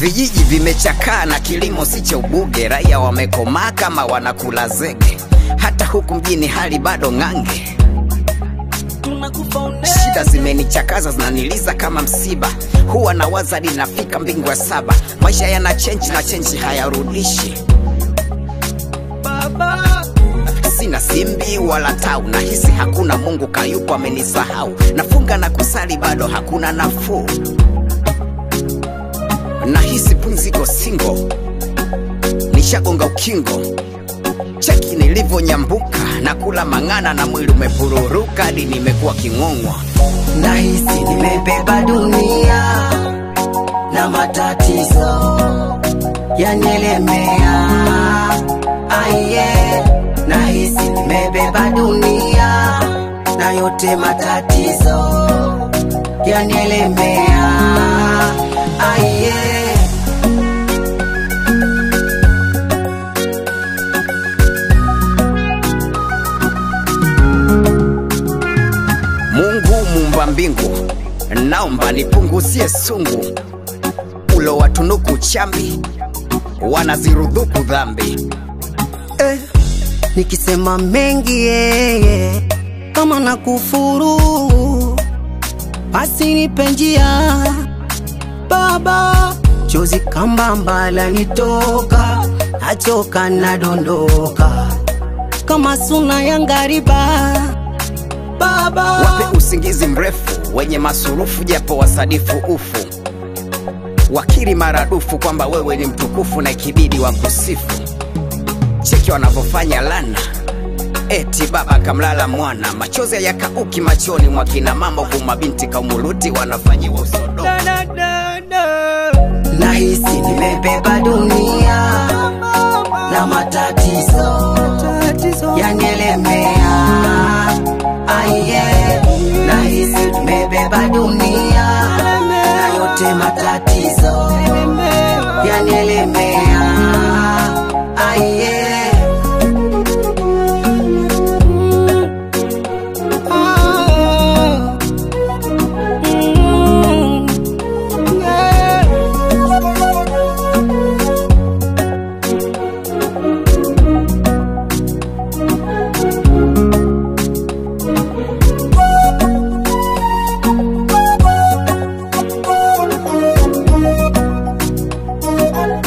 vijiji vimechakaa na kilimo si cha ubuge, raia wamekomaa kama wanakula zege, hata huku mjini hali bado ng'ange. Shida zimenichakaza zinaniliza kama msiba, huwa nawaza linafika mbingu ya saba. Maisha yana chenji na chenji hayarudishi. Sina simbi wala tau, nahisi hakuna Mungu kayupo amenisahau. Nafunga na kusali bado hakuna nafuu, nahisi pumziko singo, nishagonga ukingo cheki nilivyonyambuka na kula mang'ana na mwili umepururuka hadi nimekuwa king'ong'wa. Nahisi nimebeba dunia na matatizo yanielemea. Aiye, nahisi nimebeba dunia na yote matatizo yanielemea. Aiye. Mungu mumba mbingu, naomba nipunguzie sungu, ulo watunuku chambi, wanazirudhuku dhambi. eh, nikisema mengi yeye kama na kufuru basi nipe njia baba chozi kambamba lanitoka nachoka nadondoka kama suna ya ngariba baba Wape usingizi mrefu wenye masurufu, japo wasadifu ufu, wakiri maradufu kwamba wewe ni mtukufu na ikibidi wa kusifu. Cheki wanavyofanya lana, eti baba kamlala mwana, machozi yakauki machoni mwa kina mama, huku mabinti kaumuluti wanafanyiwa usodo. nahisi nimebeba dunia na matatizo yanielemea. Aiye, nahisi nimebeba dunia na yote matatizo yanielemea. Aiye. Ah. Mm. Yeah.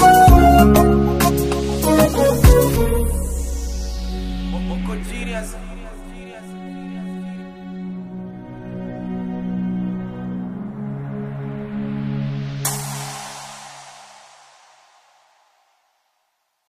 Moko genius.